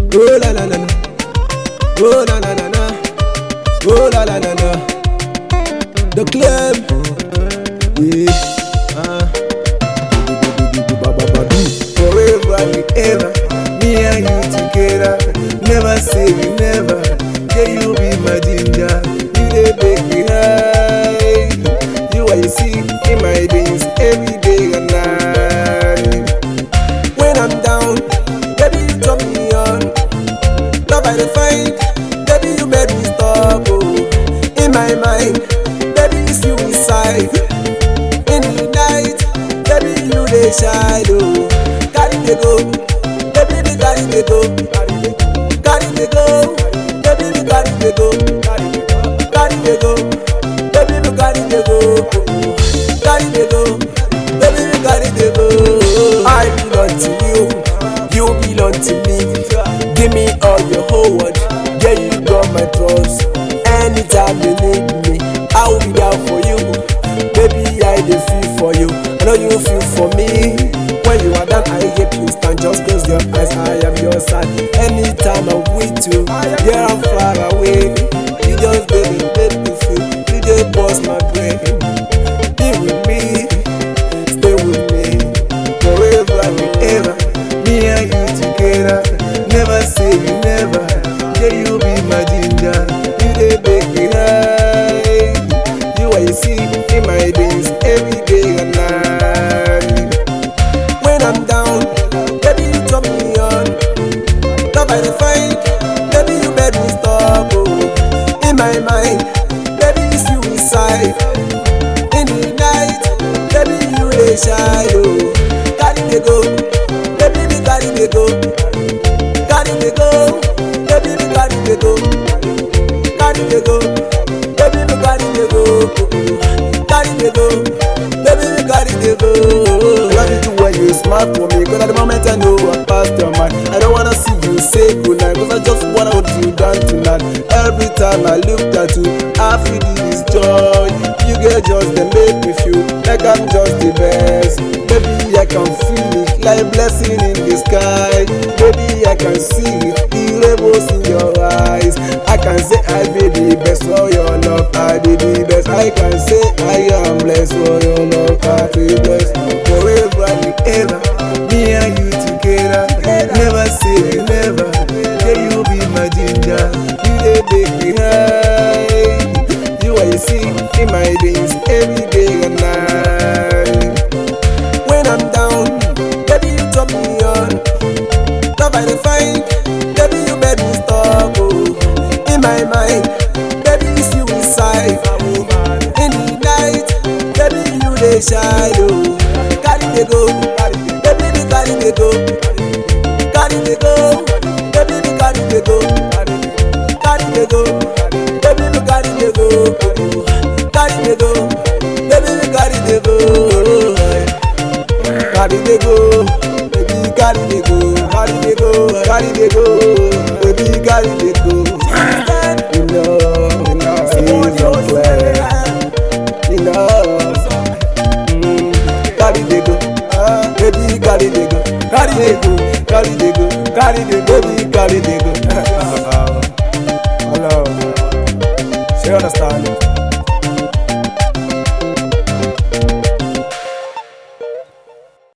Oh la la la la. Oh la la la la. Oh la la la la. The club. Yeah. Ah. Forever and ever, me and you together. Never say we never. Yeah, you be my ginger. You dey make me high. You are you see in my dreams every day and night. When I'm down, baby you turn me on. Love I dey find, baby you made me stop. Oh, in my mind, baby it's you inside. In the night, baby you dey shine. Oh, carry me go, baby me carry me go, carry me go, baby me carry me go, carry me go, baby me carry me go, carry me go, baby me carry me go. I belong to you, you belong to me. Give me all your whole world, yeah you got my trust. Anytime you need me, I will be down for you. Baby, I dey feel for you. I know you feel for me. When you are down, I get you stand. Just close your eyes, I am your side. Anytime I'm with you, yeah, I'm far away. You just baby, make me feel. You just bust my brain. Be with me, stay with me, forever and ever. Me and you together, never say you never. Yeah, you be my ginger. You dey make me high. You are you see in my days every day and night. When I'm down, baby you turn me on. Love I dey find, baby you made me stop. Oh, in my mind, baby it's you inside. In the night, baby you dey shine. Oh, carry me go, baby me carry me go, carry me go, baby me carry me go, carry me go, baby me carry me go, carry me go, baby me carry me go. Love you too when you smile for me, cause at the moment I know I passed your mind. I don't wanna see you say goodnight, cause I just wanna hold you down tonight. Every time I look at you, I feel this joy. You get just they make me feel like I'm just the best. Baby, I can feel it like blessing in the sky. Baby, I can see it, the rainbows in your eyes. I can say I be the best for your love. I be the best. I can say I am blessed for your love. I be blessed forever and ever. Me and you together, never say you never. Yeah, you be my ginger. You dey make me high. You are you see in my days every day and night. When I'm down, baby you turn me on. Love I dey find, baby you made me stop. Oh, in my mind, baby it's you inside. In the night, baby you dey shine. Oh, carry me go, baby me carry me go, carry me go, baby me carry me go, carry me go, baby me carry me go, carry me go, baby me carry me go. Carry me go, baby carry me go, carry me go, carry me go, baby carry me go. You know, you know, see your play. You know, mm, carry me go, ah, baby carry me go, carry me go, carry me go, carry me, baby carry me go.